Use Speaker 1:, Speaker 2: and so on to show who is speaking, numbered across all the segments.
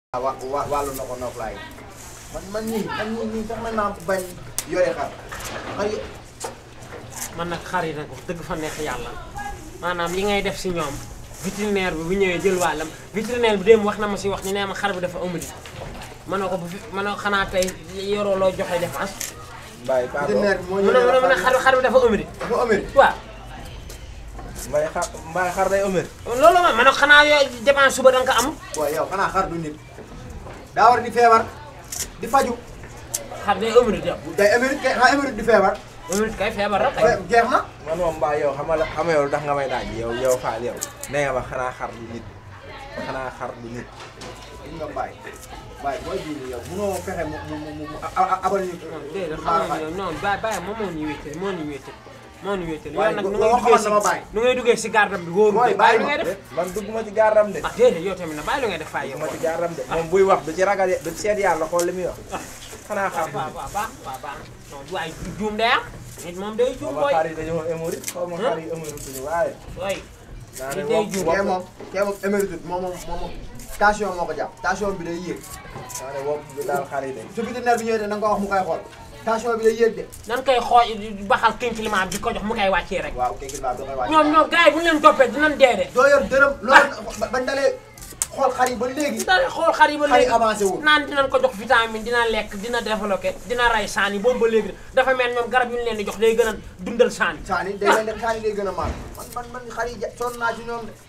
Speaker 1: wa wa wàllu na ko noflaay man man nii man nii nii sax man maa bañ yore xar xar yi
Speaker 2: man nag xar yi nag wax dëgg fa neex yàlla maanaam li ngay def si ñoom vétérinaire bi bu ñëwee jël wàllam vétérinaire bi démb wax na ma si wax ñu nee ma xar bi dafa ëmb ma ne ko bu fi ma ne ko xanaa tey yoroo loo joxe dépense
Speaker 3: Mbaye pardon
Speaker 1: vétérinaire bi moo
Speaker 2: mu
Speaker 1: ñëw
Speaker 2: ne mu ne mu ne xar xar bi dafa ëmb
Speaker 1: dafa ëmër
Speaker 2: waaw
Speaker 3: Mbaye xar Mbaye xar day ëmër.
Speaker 2: loolu ma ma ne ko xanaa yooyu dépense suba da nga ko am
Speaker 1: waaw yow xanaa xar du nit daa war di feebar di faju
Speaker 2: xar day ëmb yow
Speaker 1: day émérite kay xanaa émérite di feebar
Speaker 2: ëmb kay feebar rek kay
Speaker 1: fe- jeex na
Speaker 3: man moom Mbaye yow xam nga la xam nga yow lu tax nga may daaj yow yow Fall yow. nee nga ma xanaa xar du nit xanaa xar du nit.
Speaker 1: gis nga mbaay mbaay booy bii nii yow munoo fexe mu mu mu mu a- a- abal ñu
Speaker 2: non déedéet xam nga ne non bàyyi bàyyi moom moo ñu wéetal moo ñu wéetal moo ñu wéetal yow
Speaker 1: Waaye
Speaker 2: nag
Speaker 1: bu-
Speaker 2: nu
Speaker 1: boo
Speaker 2: ngay
Speaker 1: xamoon
Speaker 2: duggee
Speaker 1: sama
Speaker 2: si
Speaker 1: baay.
Speaker 2: nu ngay duggee si gardam bi wóoru
Speaker 1: Mooy
Speaker 2: de
Speaker 1: bàyyi
Speaker 2: bàyyi lu
Speaker 1: ma.
Speaker 2: ngay def
Speaker 3: man dugguma ci gaaram de.
Speaker 2: ah déedéet yow tamit na bàyyi lu ngay def fay yow
Speaker 3: dugguma ci gaaram de moom buy wax du ci ragal du ci seet yàlla xool li muy wax. xanaa xar
Speaker 2: waaw
Speaker 3: du
Speaker 2: waaw
Speaker 3: nit.
Speaker 2: waaw baax waaw baax non waaye juum day am nit moom day juum
Speaker 3: xaw ma
Speaker 2: booy
Speaker 3: xar yi dañoo émori xaw ma xar yi émorituñu waaye.
Speaker 2: booy
Speaker 3: naa ne
Speaker 2: Nit day
Speaker 3: wax
Speaker 2: juum.
Speaker 1: kee
Speaker 3: wax
Speaker 1: moom kee moom émérite moom moom moom moom tension moo ko jàpp tension bi day yéeg
Speaker 3: naa ne wopp bi daal xar yi de.
Speaker 1: su vétérinaire bi ñëwee de na nga ko wax mu koy xool tension bi day yéeg de
Speaker 2: nan koy xooj baxal kin climat bi di ko jox mu koy wàccee rek
Speaker 1: waaw kii baa da koy wàcc
Speaker 2: ñoom ñoom gars yi bu ñu leen toppee dinañ dee de
Speaker 1: doo yor dërëm loolu bañ dalee xool xar yi ba léegi
Speaker 2: da xool xar yi ba
Speaker 1: xar yi
Speaker 2: léegi
Speaker 1: avancé wul
Speaker 2: naan dinañ ko jox vitamine dina lekk dina développé dina rey saan yi boobu ba léegi dafa mel ñoom garab yu ñu leen di jox day gën a dundal saan yi
Speaker 1: saani day leen def saani day gën a maal man man man xar yi ja- sonn naa ci ñoom de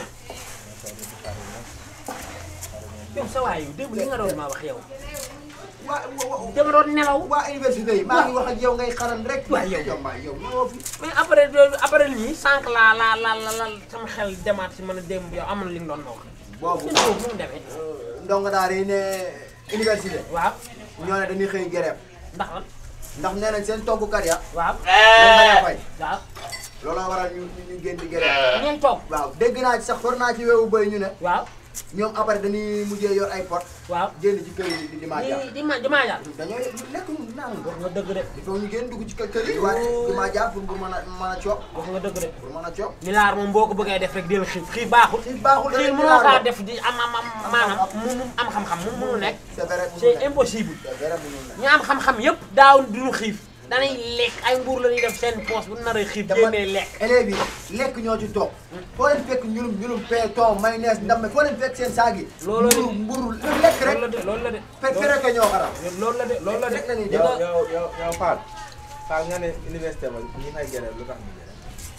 Speaker 2: yow sa waay yu démb li nga doon ma wax yow
Speaker 1: waa wa-
Speaker 2: dama doon nelaw
Speaker 1: waa université yi maa ngi wax ak yow ngay xaran rek
Speaker 2: Waaw, yow.
Speaker 1: yow mbaa yow ñëwoo fi
Speaker 2: mais après après nii sànq laa laa la la la sama xel demaat si mën a démb yow am na li nga doon ma wax
Speaker 1: boobu
Speaker 2: ñun foofu nu mu demee
Speaker 1: ndongo daara yi ne université
Speaker 2: waaw
Speaker 1: ñoo ne dañuy xëy grève
Speaker 2: ndax lan
Speaker 1: ndax nee nañ seen toggukat ya
Speaker 2: waaw
Speaker 1: dañ bañ a fay
Speaker 2: waaw
Speaker 1: looloo waral ñu ñu ñu génn di grève
Speaker 2: ngeen toog
Speaker 1: waaw dégg naa ci sax for naa ci weewu bëy ñu ne
Speaker 2: waaw
Speaker 1: ñoom après dañuy mujjee yor ay pot
Speaker 2: waaw
Speaker 1: génn ci kër yi di di maa jaar
Speaker 2: di di ma di maa jàll
Speaker 1: dañoo lekk ñu naan
Speaker 2: wax nga dëgg de
Speaker 1: il faut ñu génn dugg ci kër kër yi waaye di maa jaar pour pour mën a mën a coob
Speaker 2: wax nga dëgg de
Speaker 1: pour mën a coob
Speaker 2: milaar moom boo ko bëggee def rek del xiif xiif baaxul
Speaker 1: xiif baaxul
Speaker 2: xiif
Speaker 1: rek
Speaker 2: mënoo
Speaker 1: milaar
Speaker 2: kaa
Speaker 1: la.
Speaker 2: def di am am am maanaam mu mu am xam-xam mu mënu nekk
Speaker 1: c'est vrai mënul
Speaker 2: c'est
Speaker 1: nekk.
Speaker 2: impossible
Speaker 1: c'est vrai mënul nekk.
Speaker 2: ñu am xam-xam yëpp daaw duñu xiif danay lekk ay nguur la ñuy def seen poos bu naree xiif
Speaker 1: dama
Speaker 2: génnee lekk
Speaker 1: élèves yi lekk ñoo ci toog foo leen fekk ñulum ñulum pain thon mayonnaise ndam foo leen fekk seen saag yi
Speaker 2: Loolu la de.
Speaker 1: mburu mburu lekk rek
Speaker 2: loolu la de loolu la de
Speaker 1: fekk rek ñoo xaram
Speaker 2: loolu la de loolu la de
Speaker 1: Rek la ñuy
Speaker 2: di
Speaker 3: yow
Speaker 2: nga
Speaker 3: yow yow yow Fall. Fall nga ne université ba ñi fay grève lu tax ñu grève.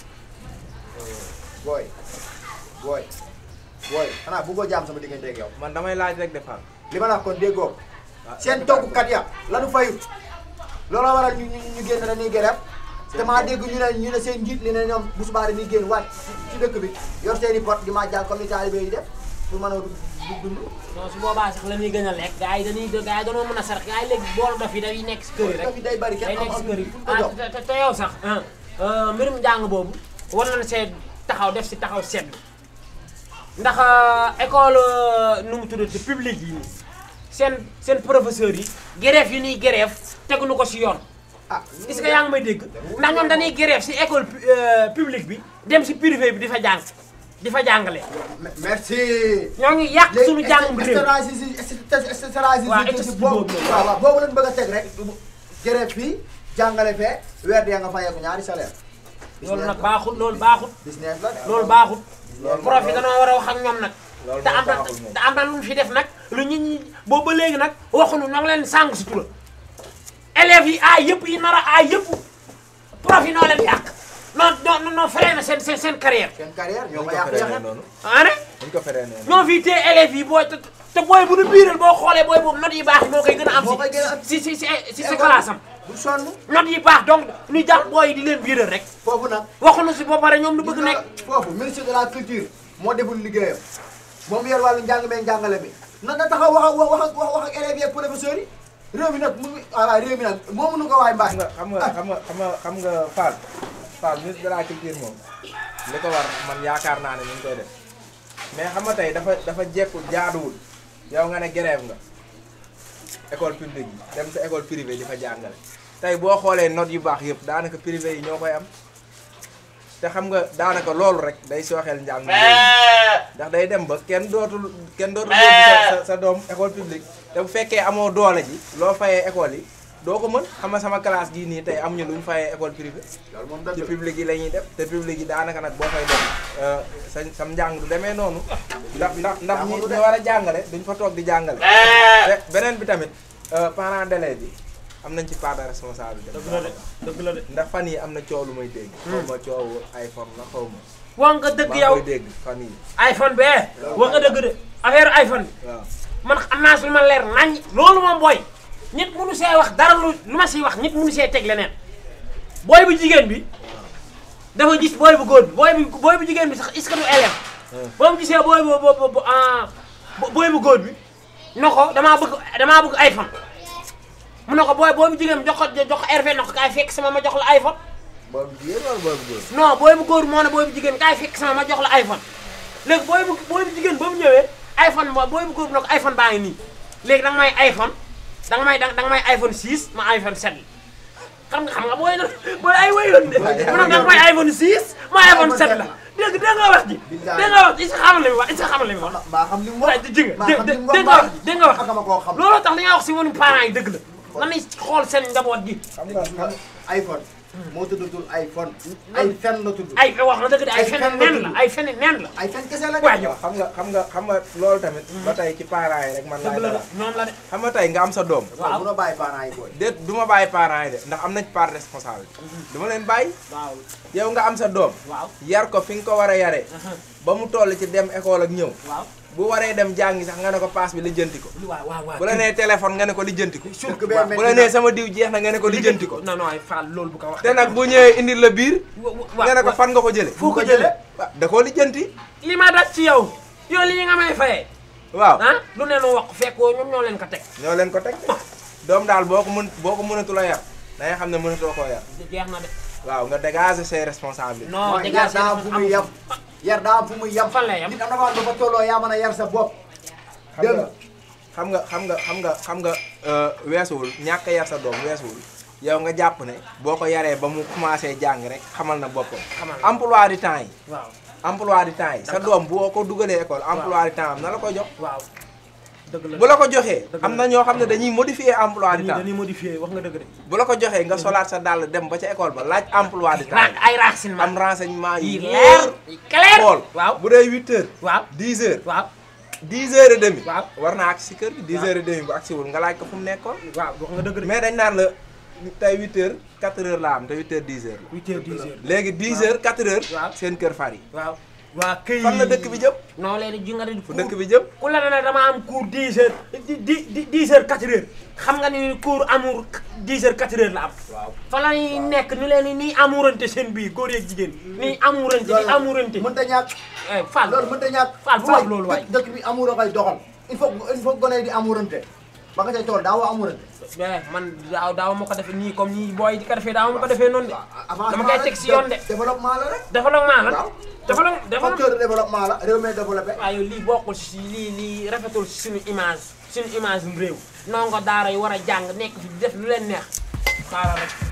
Speaker 1: booy booy booy xanaa bëggoo jaam sama diggante ak yow
Speaker 3: man damay laaj rek de Fall.
Speaker 1: li ma la wax kon déggoo
Speaker 3: waaw
Speaker 1: seen toggukat ya lanu fayu looloo waral ñu ñu ñu génn dañuy grève te maa dégg ñu ne ñu ne seen njiit li ne ñoom bu subaa dañuy génn wàcc ci dëkk bi yor seen i pot di ma jàll comme ni taalibe yi def pour mën a du dund
Speaker 2: non su boobaa sax la ñuy gën a lekk gars yi dañuy gars yi dañoo mën a sarax gars yi léegi boolu dof yi day nekk si kër yi rek
Speaker 1: daf yi day bari
Speaker 2: day
Speaker 1: kenn am
Speaker 2: nekk si
Speaker 1: am
Speaker 2: kër yi
Speaker 1: fu ñu ko
Speaker 2: ah
Speaker 1: jox
Speaker 2: te te- te yow sax ah mbirum njàng boobu war nañ see taxaw def si taxaw seetlu ndax école nu mu tuddati publique yi seen seen professeurs yi grève yi ñuy grève teguñu ko si yoon
Speaker 1: ah
Speaker 2: est-ce que yaa ngi may dégg ndax ñoom dañuy grève si école pu- euh, publique bi dem si privé bi di fa jàng di fa jàngale
Speaker 1: Me- merci.
Speaker 2: ñoo ngi yàq suñu jàngum réew
Speaker 1: stratégie
Speaker 2: Waaw,
Speaker 1: stratégie
Speaker 2: explique
Speaker 1: boobu
Speaker 2: boobu.
Speaker 1: waaw waaw boobu lañ bëgg a teg rek grève fii jàngale fee weer dee nga fayeeku ñaari salaire
Speaker 2: loolu nag baaxul loolu baaxul
Speaker 1: business la de.
Speaker 2: loolu baaxul
Speaker 3: Loolu
Speaker 2: prof yi danoo war a wax ak ñoom nag
Speaker 3: Loolu
Speaker 2: te
Speaker 3: moom
Speaker 2: am na
Speaker 3: baaxul moom.
Speaker 2: te am na lu ñu fi def nag lu nit ñi boobu ba léegi nag waxuñu ñoo ngi leen sàng si tura élèves yi aay yëpp yi nar a aay yëpp prof yi noo leen yàq non non non feree na seen seen seen carrière
Speaker 1: seen carrière ñoo
Speaker 3: Dañ
Speaker 1: ko
Speaker 3: ko
Speaker 1: yàq
Speaker 3: feree
Speaker 1: yàq
Speaker 3: noonu.
Speaker 2: ah ne
Speaker 3: dañ ko feree noonu.
Speaker 2: ñoo fii tee élèves yi booy te te booy bu nu biiral boo xoolee booy boobu notes yi baax yi moo koy gën a am
Speaker 1: Moo koy gën a am
Speaker 2: si si si si si classe am
Speaker 1: du sonn
Speaker 2: notes yi baax donc ñu jàpp booy yi di leen biiral rek
Speaker 1: foofu nag
Speaker 2: waxuñu si ba pare ñoom lu bëgg
Speaker 1: gis nga
Speaker 2: nekk
Speaker 1: foofu ministre de la culture moo deful liggéeyam moom yor wàllu njàng meeg njàngale mi na na taxaw wax ak wax ak wax ak élèves yi ak professeurs yi réew mi nag mu ngi ah waaw réew mi nag moo mënu ko waay mbaay
Speaker 3: xam nga xam nga xam nga xam nga xam nga Fall Fall ministre de la culture moom li ko war man yaakaar naa ne ñu ngi koy def mais xam nga tey dafa dafa jekkul jaaduwul yow nga ne grève nga école publique yi dem sa école privée di fa jàngale tey boo xoolee notes yu baax yëpp daanaka privé yi ñoo koy am te xam nga daanaka loolu rek day sooxeel njàng mi ndax day dem ba kenn dootul kenn dootul yóbbu sa sa sa doom école publique te bu fekkee amoo doole ji loo fayee école yi doo ko mën xam nga sama classe gii nii tey amuñu lu ñu fayee école privée
Speaker 1: loolu moom
Speaker 3: ci
Speaker 1: dëgg la
Speaker 3: publique yi la ñuy def te publique yi daanaka nag boo fay dem sa sam njàng du demee noonu ndax ndax ndax ñi ñi war a jàngale duñ fa toog di jàngale te beneen bi tamit parents d'élèves bi am nañ ci part de responsabilité
Speaker 2: dëgg la de dëgg la de
Speaker 3: ndax fan yi am na coow lu may dégg xaw ma coow iPhone la xaw ma
Speaker 2: wax nga dëgg
Speaker 3: maa
Speaker 2: yow
Speaker 3: koy dégg fan yi
Speaker 2: iPhone bee wax nga dëgg de affaire iPhone bi
Speaker 3: waaw
Speaker 2: man am naa su ma leer nañ loolu moom booy nit mënu see wax dara lu lu ma siy wax nit mënu see teg leneen booy bu jigéen bi dafa gis booy bu góor bi booy bu booy bu jigéen bi sax est-ce que du élève boo mu gisee booy bu bu bu ah booy bu góor bi na ko damaa bëgg damaa bëgg iPhone mu ne ko booy booy bu jigéen bi jox ko jox ko RV na ko kaay fekk sama ma jox la iPhone
Speaker 1: boobu jigéen wala boobu góor
Speaker 2: non booy bu góor moo ne booy bu jigéen kaay fekk sama ma jox la iPhone léegi booy bu booy bu jigéen ba mu ñëwee iPhone mo booy bu góor bi ne ko iPhone baa ngi nii léegi danga may iPhone danga may danga may iPhone 6 ma iPhone 7 xam nga xam nga booy booy ay wayoon de mu ne danga may iPhone 6 ma iPhone 7 la dégg dégg nga wax ji dégg nga wax ji est-ce que xamal li mu wax est-ce que xamal li mu wax
Speaker 1: maa xam li mu
Speaker 2: waaye
Speaker 1: wax
Speaker 2: dégg nga
Speaker 1: maa xam li mu wax
Speaker 2: dégg nga wax dégg nga wax
Speaker 1: ak ma koo xam
Speaker 2: looloo tax li nga wax si wonu parents yi dëgg la nan lay xool seen njaboot gi
Speaker 3: xam nga xam nga
Speaker 1: iPhone moo tuddatul iPhone ay fen la tudd
Speaker 2: ay wax na dëgg de ay
Speaker 1: Ay
Speaker 2: fen
Speaker 1: fen la
Speaker 2: nen la
Speaker 1: tudd.
Speaker 2: ay fen nen la
Speaker 1: ay fen kese la de
Speaker 2: waaye yow
Speaker 3: xam nga xam nga xam nga loolu tamit ba tey ci parents yi rek man laay
Speaker 2: dëgg la de
Speaker 3: dara
Speaker 2: ñoom la de
Speaker 3: xam nga tey nga am sa doom
Speaker 2: waaw.
Speaker 1: bu na bàyyi parents yi booy
Speaker 3: déet du ma bàyyi parents yi de ndax am nañ part responsable du ma leen bàyyi
Speaker 2: waaw
Speaker 3: yow nga am sa doom
Speaker 2: waaw
Speaker 3: yar ko fi nga ko war a yaree ba mu toll ci dem école ak ñëw
Speaker 2: waaw
Speaker 3: bu waree dem jàngi sax nga ne ko paas bi lijjanti ko
Speaker 2: waaw waaw waaw
Speaker 3: bu la nee téléphone nga ne ko lijjanti ko
Speaker 1: dëkk bee
Speaker 3: bu la nee sama diw jeex na nga ne ko lijjanti ko
Speaker 2: non non ay Fall loolu bu ko wax
Speaker 3: te nag bu ñëwee indil la biir nga ne ko fan nga ko jële
Speaker 2: foo ko jëlee
Speaker 3: waaw da koo lijjanti
Speaker 2: li ma daj ci yow yow li nga may fayee
Speaker 3: waaw
Speaker 2: ah lu ne nu wax fekkoo ñoom ñoo leen ko teg
Speaker 3: ñoo leen ko teg de doom daal boo ko mën boo ko mënatu la yar da ngay xam ne mënatoo koo yar
Speaker 2: jeex na de
Speaker 3: waaw nga dégager ses responsabilités
Speaker 2: non
Speaker 1: mooy
Speaker 2: dégg
Speaker 1: yar daa am fu muy yem yar daa am fu muy yem
Speaker 2: Fan lay yem?
Speaker 1: nit am na fa ba tolloo yaa mën a yar sa bopp
Speaker 3: xam nga xam nga xam nga xam nga xam nga weesuwul ñàkk a yar sa doom weesuwul yow nga jàpp ne boo ko yaree ba mu commencé jàng rek xamal na boppam
Speaker 2: Xamal na.
Speaker 3: emploi du temps yi
Speaker 2: waaw
Speaker 3: emploi du temps yi sa doom boo ko dugalee école emploi du temps am na la ko jox
Speaker 2: waaw dëgg la
Speaker 3: bu la ko joxee
Speaker 2: Dëgg
Speaker 3: am
Speaker 2: la.
Speaker 3: na ñoo xam ne dañuy modifier emploi du
Speaker 2: dañuy
Speaker 3: temps
Speaker 2: dañuy modifier wax nga dëgg de
Speaker 3: bu la ko joxee nga solaat sa dàll dem ba ca école ba laaj emploi du temps
Speaker 2: raak ay renseignement
Speaker 3: am renseignement
Speaker 2: yi
Speaker 3: yi
Speaker 2: leer yi clair
Speaker 3: xool
Speaker 2: waaw
Speaker 3: bu dee 8 heures
Speaker 2: waaw
Speaker 3: 10 heures
Speaker 2: waaw
Speaker 3: 10 heures et demi
Speaker 2: waaw
Speaker 3: war naa agsi si kër gi 10
Speaker 2: waaw.
Speaker 3: heures et demi bu agsiwul nga laaj ko fu mu nekkoon
Speaker 2: waaw wax nga dëgg de
Speaker 3: mais dañ naan la tey 8 heures 4 heures la am te 8 heures 10 heures la
Speaker 2: huit heures dix heures
Speaker 3: léegi 10 heures 4 heures
Speaker 2: Waaw.
Speaker 3: seen kër far yi
Speaker 2: waaw waa këy
Speaker 3: fan la dëkk bi jëm
Speaker 2: non léegi ji nga di
Speaker 3: fu dëkk bi jëm
Speaker 2: ku la ne dama am cours 10 heures di di 10 heures 4 heures xam nga ni cours amour 10 heures 4 heures la am
Speaker 3: waaw
Speaker 2: fa la ñuy nekk ni leen ni amourante seen biir góor yeeg jigéen ni amourante di amourante
Speaker 1: mënta ñàkk
Speaker 2: eh Fall
Speaker 1: loolu mënta ñàkk
Speaker 2: Fall bu wax loolu waay
Speaker 1: dëkk dëkk bi amour a koy doxal il faut il faut gone yi di amourante ba nga cay tool daa woo amourante
Speaker 2: eh man daaw daaw ma ko defee nii comme nii booy di ko defee daaw ma ko defee noonu de
Speaker 1: avancement
Speaker 2: dama koy teg si yoon de
Speaker 1: développement la rek
Speaker 2: développement la
Speaker 1: waaw
Speaker 2: développement développement
Speaker 1: facteur de développement la réew mi développé
Speaker 2: waaye yow lii bokkul si lii lii rafetul si suñu image suñu image réew ndongo daara yi war a jàng nekk fi di def lu leen neex xaaral rek